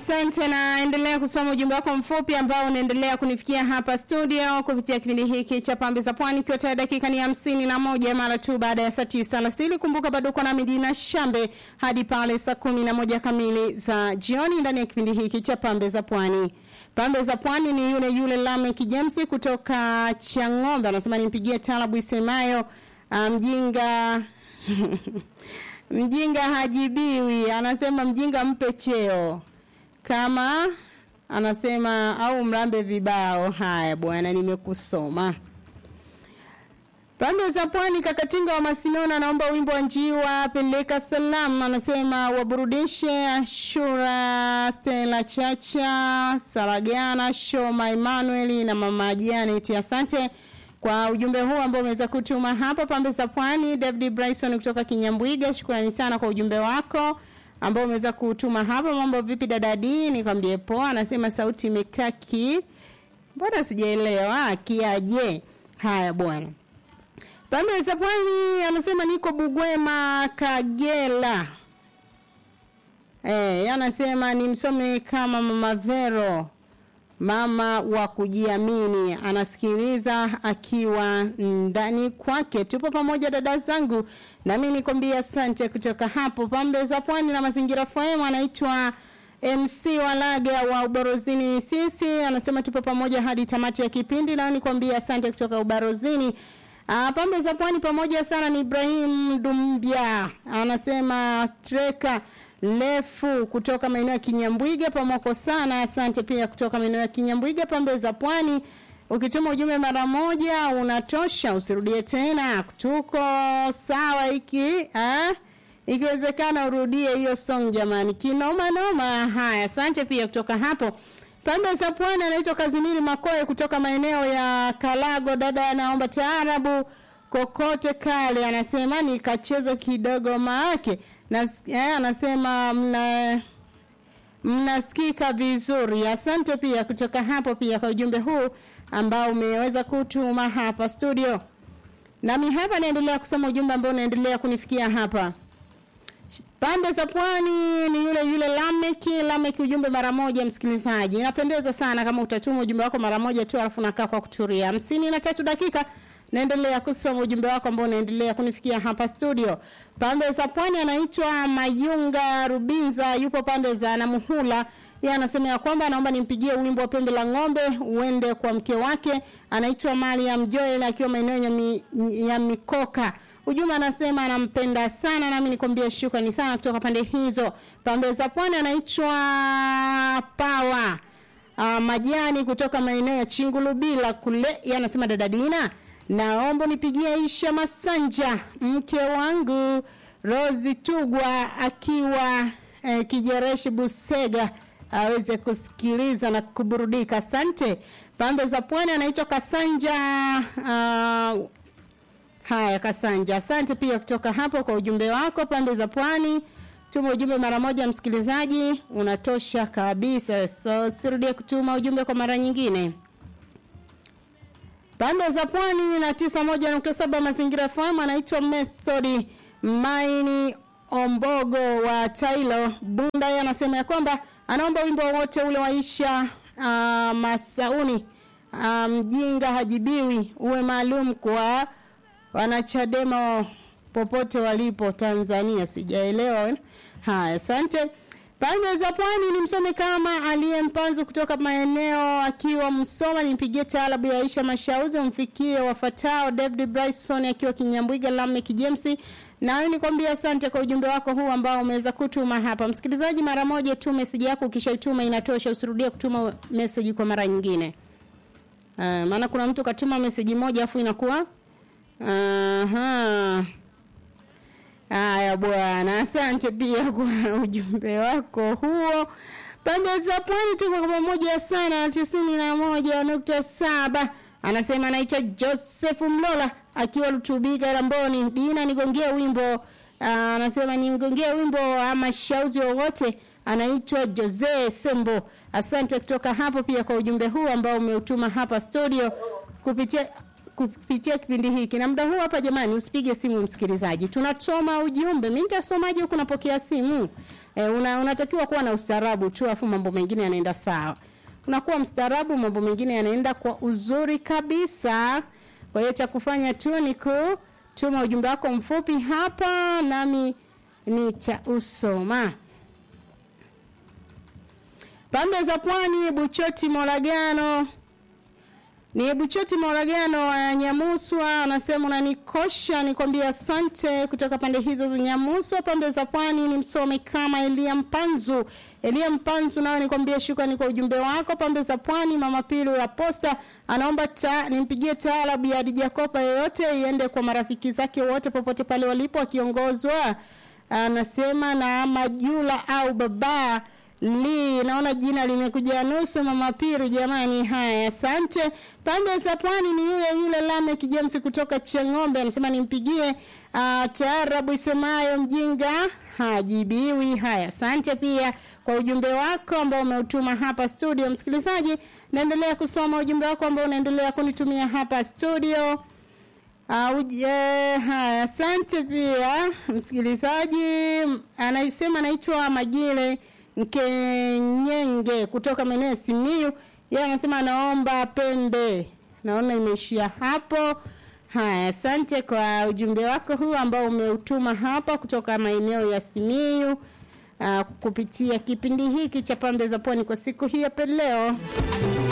asante na endelea kusoma ujumbe wako mfupi ambao unaendelea kunifikia hapa studio kupitia kipindi hiki cha pambe za pwani ikiwa tayari dakika ni hamsini na moja mara tu baada ya saa tisa alasiri kumbuka bado uko na midina shambe hadi pale saa kumi na moja kamili za jioni ndani ya kipindi hiki cha pambe za pwani pambe za pwani ni yule yule lamek james kutoka chang'ombe anasema nimpigie talabu isemayo mjinga um, mjinga hajibiwi anasema mjinga mpe cheo kama anasema au mrambe vibao haya bwana nimekusoma pande za pwani kakatinga wa masinona anaomba wimbo wa njiwa peleka salam anasema waburudishe ashura stela chacha saragana shoma emmanuel na mama janet asante kwa ujumbe huu ambao umeweza kutuma hapa pambe za pwani david bryson kutoka kinyambwiga shukrani sana kwa ujumbe wako ambao umeweza kutuma hapa mambo vipi dadadi nikwambie poa anasema sauti imekaa ki mbona sijaelewa kiaje haya bwana pambe za pwani anasema niko bugwema kagela Eh, anasema nimsome kama mama Vero mama wa kujiamini anasikiliza akiwa ndani kwake tupo pamoja dada zangu nami nikwambia asante kutoka hapo pambe za pwani na mazingira FM anaitwa MC Walaga wa Ubarozini sisi anasema tupo pamoja hadi tamati ya kipindi na nikwambia asante kutoka Ubarozini Uh, pambe za pwani pamoja sana ni Ibrahim Dumbia anasema streka lefu kutoka maeneo ya Kinyambwiga pamoko sana asante pia kutoka maeneo ya Kinyambwiga pambe za pwani ukituma ujumbe mara moja unatosha usirudie tena tuko sawa hiki eh ikiwezekana urudie hiyo song jamani kinoma noma haya asante pia kutoka hapo pande za pwani anaitwa Kazimiri Makoe kutoka maeneo ya Kalago. Dada anaomba taarabu kokote kale, anasema nikacheze kidogo maake na eh, anasema mna mnasikika vizuri. Asante pia kutoka hapo pia kwa ujumbe huu ambao umeweza kutuma hapa studio. Nami hapa naendelea kusoma ujumbe ambao unaendelea kunifikia hapa. Pande za pwani ni yule yule Lameki. Lameki ujumbe mara moja, msikilizaji. Inapendeza sana kama utatuma ujumbe wako mara moja tu, alafu nakaa kwa kutulia. hamsini na tatu dakika naendelea kusoma ujumbe wako ambao unaendelea kunifikia hapa studio. Pande za pwani anaitwa Mayunga Rubinza, yupo pande za Namuhula. Yeye anasema ya kwamba anaomba nimpigie wimbo wa pembe la ng'ombe uende kwa mke wake, anaitwa Mariam Joel akiwa maeneo ya, mi, ya Mikoka. Ujumbe anasema anampenda sana nami nikwambia shukrani sana kutoka pande hizo. Pande za pwani anaitwa Pawa. Uh, majani kutoka maeneo ya Chingulubila kule. Yeye anasema dada Dina, naomba nipigie Aisha Masanja mke wangu Rozi Tugwa akiwa eh, Kijereshi Busega aweze kusikiliza na kuburudika. Asante. Pande za pwani anaitwa Kasanja uh, Haya Kasanja, asante pia kutoka hapo kwa ujumbe wako pande za pwani. Tuma ujumbe mara moja msikilizaji, unatosha kabisa. So sirudie kutuma ujumbe kwa mara nyingine. Pande za pwani na tisa moja nukta saba mazingira fahamu anaitwa Methodi Maini Ombogo wa Tailo Bunda. Yeye anasema ya kwamba anaomba wimbo wote ule waisha uh, Masauni mjinga um, hajibiwi uwe maalum kwa wanachadema popote walipo Tanzania. Sijaelewa. Haya, asante. Pande za pwani ni msome kama aliye mpanzu kutoka maeneo akiwa Msoma, nimpigie taalabu ya Aisha Mashauzi, umfikie wafatao David Bryson akiwa Kinyambwiga, Lamek James. Na nikwambia asante kwa ujumbe wako huu ambao umeweza kutuma hapa. Msikilizaji, mara moja tu message yako ukishaituma inatosha, usirudie kutuma message kwa mara nyingine. Uh, maana kuna mtu katuma message moja afu inakuwa Aha. Haya bwana, asante pia kwa ujumbe wako huo. Pande za pwani tuko kwa pamoja sana na tisini na moja nukta saba. Anasema anaitwa Joseph Mlola akiwa Lutubiga Ramboni. Dina nigongea wimbo. Anasema nimgongea wimbo ama shauzi wowote. Anaitwa Jose Sembo. Asante kutoka hapo pia kwa ujumbe huu ambao umeutuma hapa studio kupitia kupitia kipindi hiki. Na muda huu hapa, jamani, usipige simu msikilizaji, tunasoma ujumbe. Mimi nitasomaje huku napokea simu? E, una, unatakiwa kuwa na ustaarabu tu, afu mambo mengine yanaenda sawa. Unakuwa mstaarabu, mambo mengine yanaenda kwa uzuri kabisa. Kwa hiyo cha kufanya tu ni kutuma ujumbe wako mfupi hapa, nami nitausoma. Pande za Pwani, Buchoti Moragano ni Buchoti Moragano wa Nyamuswa anasema unanikosha, nikwambia asante. Kutoka pande hizo za Nyamuswa, pande za Pwani ni msome kama Elia Mpanzu. Elia Mpanzu, nawe nikwambia shukrani kwa ujumbe wako. Pande za Pwani, mama Pilu ya Posta anaomba ta, nimpigie taarabu ya Dija Kopa yoyote iende kwa marafiki zake wote popote pale walipo, akiongozwa anasema na Majula au baba li naona jina limekuja nusu mama Piru jamani. Haya, asante. Pande za pwani ni yule yule Lamek James kutoka Chang'ombe anasema nimpigie uh, taarabu isemayo mjinga hajibiwi. Haya, asante pia kwa ujumbe wako ambao umeutuma hapa studio. Msikilizaji, naendelea kusoma ujumbe wako ambao unaendelea kunitumia hapa studio. Uh, uje, haya, asante pia msikilizaji, anasema anaitwa Magile Nkenyenge kutoka maeneo ya Simiyu. Yeye anasema anaomba pembe. Naona imeishia hapo. Haya, asante kwa ujumbe wako huu ambao umeutuma hapa kutoka maeneo ya Simiyu uh, kupitia kipindi hiki cha pembe za pwani kwa siku hii ya leo.